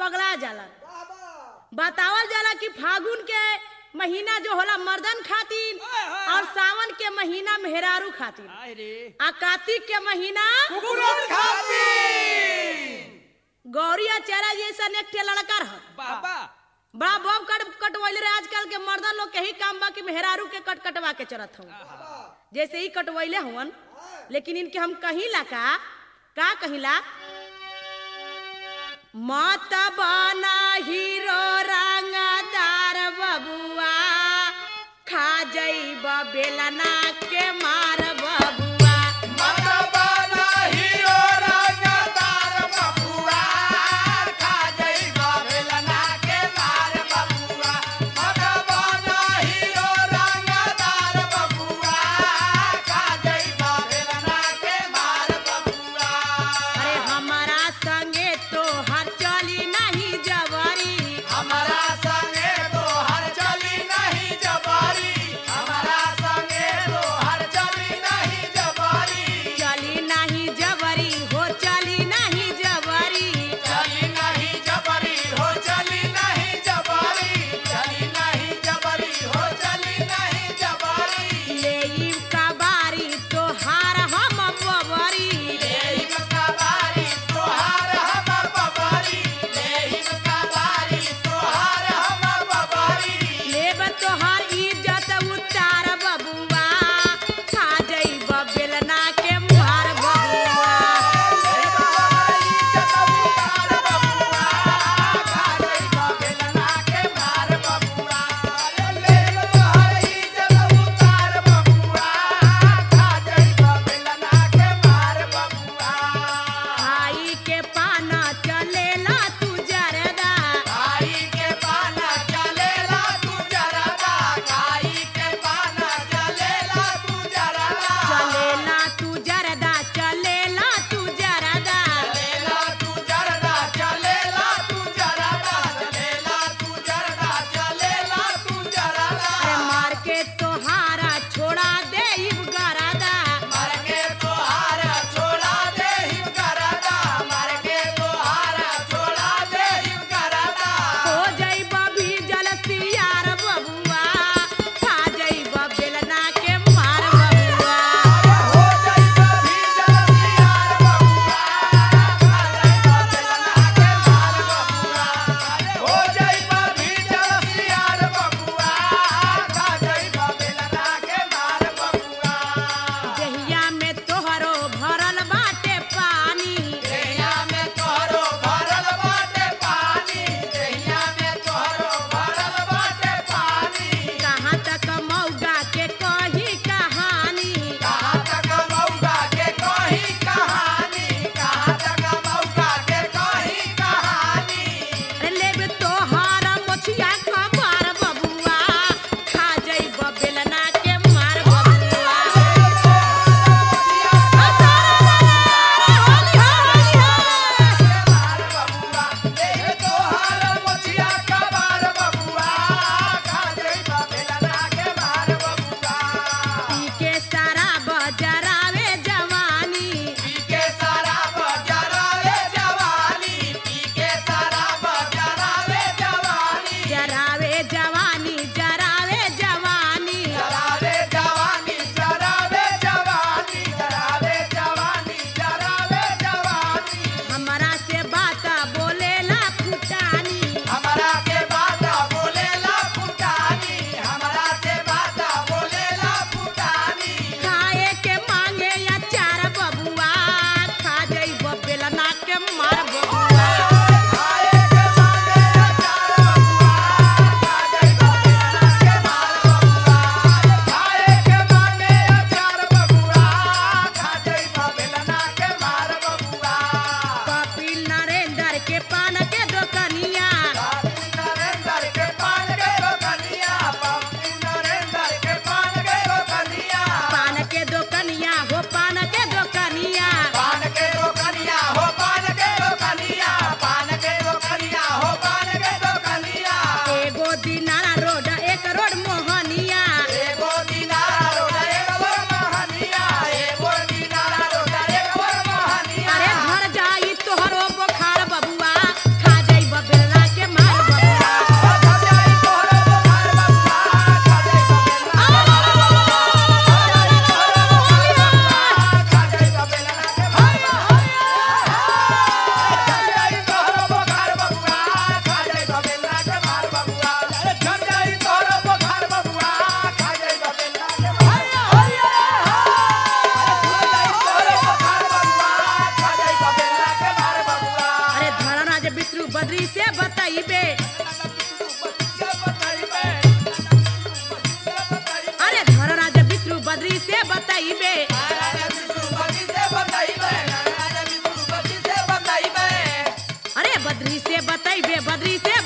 पगला जाला बतावल जाला कि फागुन के महीना जो होला मर्दन खातिर और सावन के महीना मेहरारू खातिर आय रे आ कार्तिक के महीना कुकुरन गौरी आ चेहरा जैसा एक ठे लड़का रह बाबा बड़ा बम कट कटवैले रहे आजकल के मर्दन लोग के ही काम बा कि मेहरारू के कट कटवा के चरत हूँ जैसे ही कटवैले हवन लेकिन इनके हम कहिला का का कहिला मत बना हीरो रंगदार बबुआ खा जइब बेलना के मार बबुआ अरे हमारा संगे तो हर चली नहीं जब बतैबे अरे धर राजा विष्णु बद्री से बतैबे अरे बद्री से बतैबे बद्री से